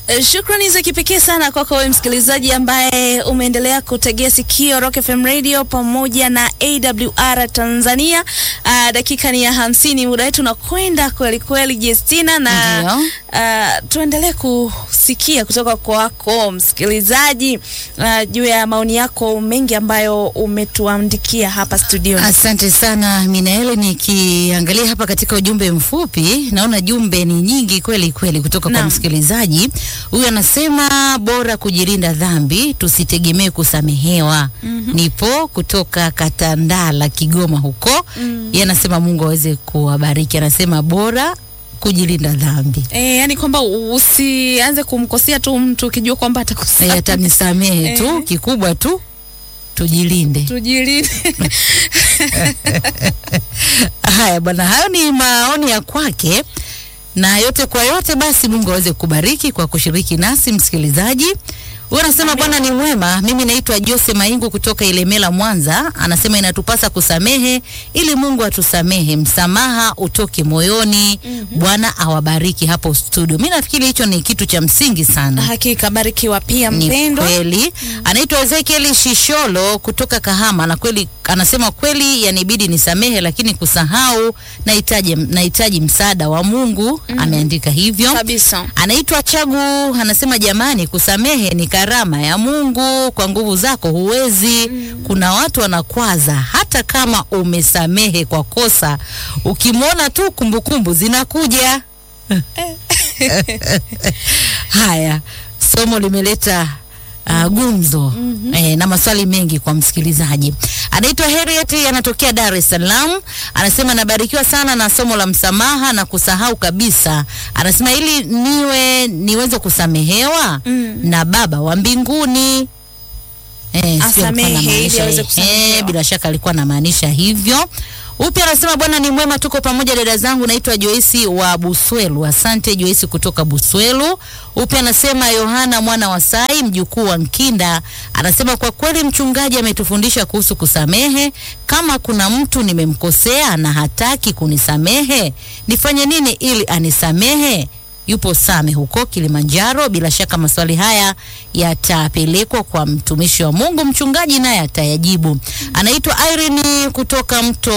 Eh, Shukrani za kipekee sana kwako wewe msikilizaji ambaye umeendelea kutegea sikio Rock FM Radio pamoja na AWR Tanzania. Uh, dakika ni ya hamsini, muda wetu unakwenda kweli kweli, Jestina, na Ndio. uh, tuendelee kusikia kutoka kwako msikilizaji uh, juu ya maoni yako mengi ambayo umetuandikia hapa studio. Asante sana Minaeli, nikiangalia hapa katika ujumbe mfupi naona jumbe ni nyingi kweli kweli kutoka kwa Naam. msikilizaji huyu. Anasema bora kujilinda dhambi, tusitegemee kusamehewa. Nipo kutoka Katandala, Kigoma huko. Yeye anasema Mungu aweze kuwabariki. Anasema bora kujilinda dhambi, E, yani kwamba usianze kumkosea tu mtu ukijua kwamba Eh, atakusa atanisamehe tu, Eh. kikubwa tu tujilinde. tujilinde. Haya bwana, hayo ni maoni ya kwake, na yote kwa yote, basi Mungu aweze kubariki kwa kushiriki nasi msikilizaji. Huyu anasema Bwana ni mwema. Mimi naitwa Jose Maingu kutoka Ilemela, Mwanza. Anasema inatupasa kusamehe ili Mungu atusamehe, msamaha utoke moyoni. Bwana awabariki hapo studio. Mimi nafikiri hicho ni kitu cha msingi sana. Hakika barikiwa pia Ni mpendwa. kweli. Anaitwa Ezekiel Shisholo kutoka Kahama, na kweli anasema kweli, yanibidi nisamehe, lakini kusahau nahitaji nahitaji msaada wa Mungu. Ameandika hivyo. Kabisa. Anaitwa Chagu, anasema jamani, kusamehe ni karama ya Mungu, kwa nguvu zako huwezi. Kuna watu wanakwaza hata kama umesamehe kwa kosa, ukimwona tu kumbukumbu zinakuja. Haya, somo limeleta uh, gumzo eh, na maswali mengi kwa msikilizaji. Anaitwa Harriet, anatokea Dar es Salaam. Anasema nabarikiwa sana na somo la msamaha na kusahau kabisa. Anasema ili niwe niweze kusamehewa na Baba wa mbinguni. Eh, sio alikuwa Asamehe ili anamaanisha, aweze eh, kusamehewa. eh, bila shaka alikuwa anamaanisha hivyo. Upya anasema Bwana ni mwema, tuko pamoja dada zangu. Naitwa Joisi wa Buswelu. Asante Joisi kutoka Buswelu. Upya anasema Yohana mwana wa Sai, mjukuu wa Nkinda, anasema kwa kweli mchungaji ametufundisha kuhusu kusamehe. Kama kuna mtu nimemkosea na hataki kunisamehe, nifanye nini ili anisamehe? Yupo Same huko Kilimanjaro. Bila shaka maswali haya yatapelekwa kwa mtumishi wa Mungu, mchungaji naye atayajibu. Anaitwa Irene kutoka mto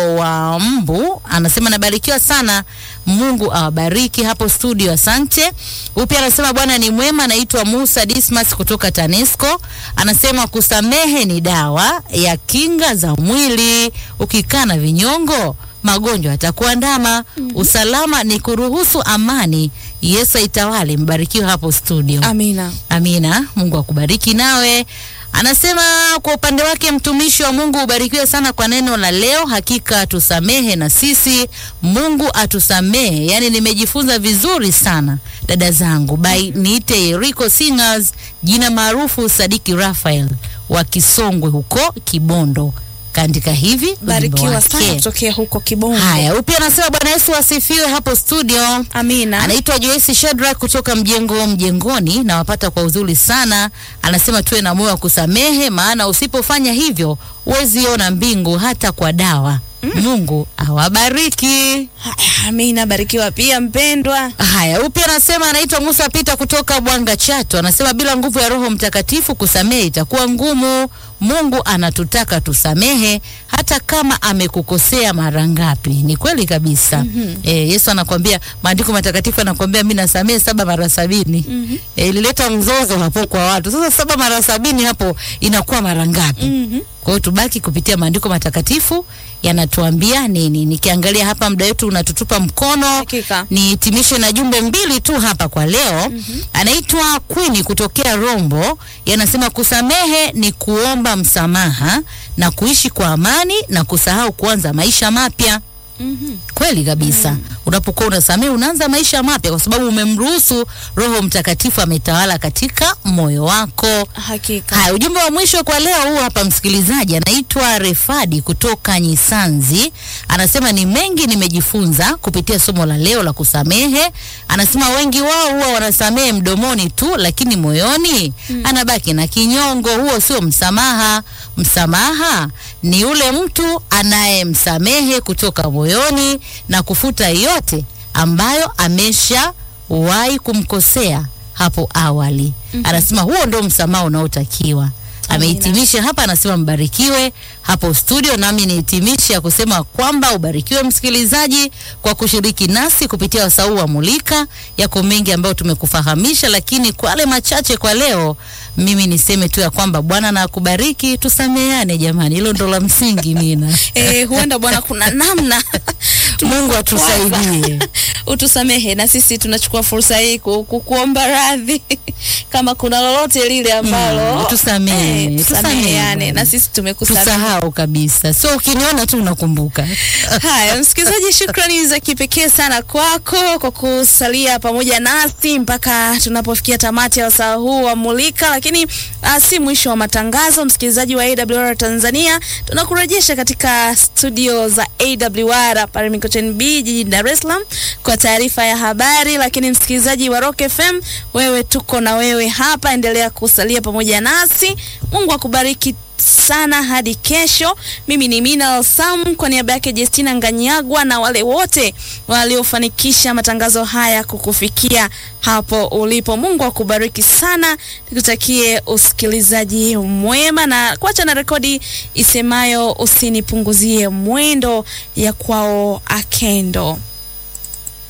wa Mbu, anasema nabarikiwa sana, Mungu awabariki hapo studio, asante. Upya anasema Bwana ni mwema. Anaitwa Musa Dismas kutoka TANESCO, anasema kusamehe ni dawa ya kinga za mwili, ukikaa na vinyongo magonjwa yatakuandama. Usalama ni kuruhusu amani. Yesu aitawale. Mbarikiwe hapo studio. Amina. Amina. Mungu akubariki nawe. Anasema kwa upande wake mtumishi wa Mungu ubarikiwe sana kwa neno la leo. Hakika tusamehe na sisi, Mungu atusamehe. Yaani nimejifunza vizuri sana dada zangu. By niite Yeriko Singers, jina maarufu Sadiki Rafael wa Kisongwe huko Kibondo. Kaandika hivi ujumbe Barikiwa wake. sana kutokea huko Kibongo. Haya, upya anasema Bwana Yesu asifiwe hapo studio. Amina. Anaitwa Joyce Shadrack kutoka mjengo mjengoni, na wapata kwa uzuri sana. Anasema tuwe na moyo wa kusamehe, maana usipofanya hivyo huwezi ona mbingu hata kwa dawa. Mungu awabariki. Haya, Amina. Barikiwa pia mpendwa. Haya, upya anasema anaitwa Musa Pita kutoka Bwanga Chato. Anasema bila nguvu ya Roho Mtakatifu kusamehe itakuwa ngumu. Mungu anatutaka tusamehe hata kama amekukosea mara ngapi. Ni kweli kabisa. Eh, Yesu anakwambia, maandiko matakatifu anakwambia mimi nasamehe saba mara sabini. Eh, ilileta mzozo hapo kwa watu. Sasa saba mara sabini hapo inakuwa mara ngapi? Mhm. Kwa hiyo tubaki kupitia maandiko matakatifu yanatuambia nini. Nikiangalia hapa muda wetu unatutupa mkono. Hakika. Nihitimishe na jumbe mbili tu hapa kwa leo. Anaitwa Queen kutokea Rombo, yanasema kusamehe ni kuomba msamaha na kuishi kwa amani na kusahau kuanza maisha mapya. Mhm. Kweli kabisa. Unapokuwa unasamehe unaanza maisha mapya kwa sababu umemruhusu Roho Mtakatifu ametawala katika moyo wako. Hakika. Haya, ujumbe wa mwisho kwa leo huu hapa, msikilizaji anaitwa Refadi kutoka Nyisanzi, anasema ni mengi nimejifunza kupitia somo la leo la kusamehe. Anasema wengi wao huwa wanasamehe mdomoni tu, lakini moyoni anabaki na kinyongo. Huo sio msamaha. Msamaha ni ule mtu anayemsamehe kutoka moyoni na kufuta yote ambayo ameshawahi kumkosea hapo awali. Anasema huo ndio msamaha unaotakiwa. Amehitimisha hapa, anasema mbarikiwe hapo studio, nami nihitimishe ya kusema kwamba ubarikiwe msikilizaji kwa kushiriki nasi kupitia wasau wa Mulika. Yako mengi ambayo tumekufahamisha, lakini kwa yale machache kwa leo, mimi niseme tu ya kwamba Bwana na akubariki. Tusameane jamani, hilo ndo la msingi. Nina Eh, huenda Bwana kuna namna Mungu atusaidie. utusamehe na sisi tunachukua fursa hii ku- ku- kuomba radhi kama kuna lolote lile ambalo Mm, tusamehe, eh, tusameheane tusamehe. na sisi tumekusamehe. Tusahau kabisa, so ukiniona tu unakumbuka. Haya, msikilizaji, shukrani za kipekee sana kwako kwa kusalia pamoja nasi mpaka tunapofikia tamati ya wasaa huu wa Mulika, lakini uh, si mwisho wa matangazo. Msikilizaji wa AWR Tanzania, tunakurejesha katika studio za AWR pale Mikocheni B jijini Dar es Salaam kwa taarifa ya habari. Lakini msikilizaji wa Rock FM, wewe tuko na wewe hapa, endelea kusalia pamoja nasi. Mungu akubariki sana hadi kesho. Mimi ni Mina Sam kwa niaba yake Justina Nganyagwa na wale wote waliofanikisha matangazo haya kukufikia hapo ulipo. Mungu akubariki sana, nikutakie usikilizaji mwema na kuacha na rekodi isemayo usinipunguzie mwendo ya kwao Akendo.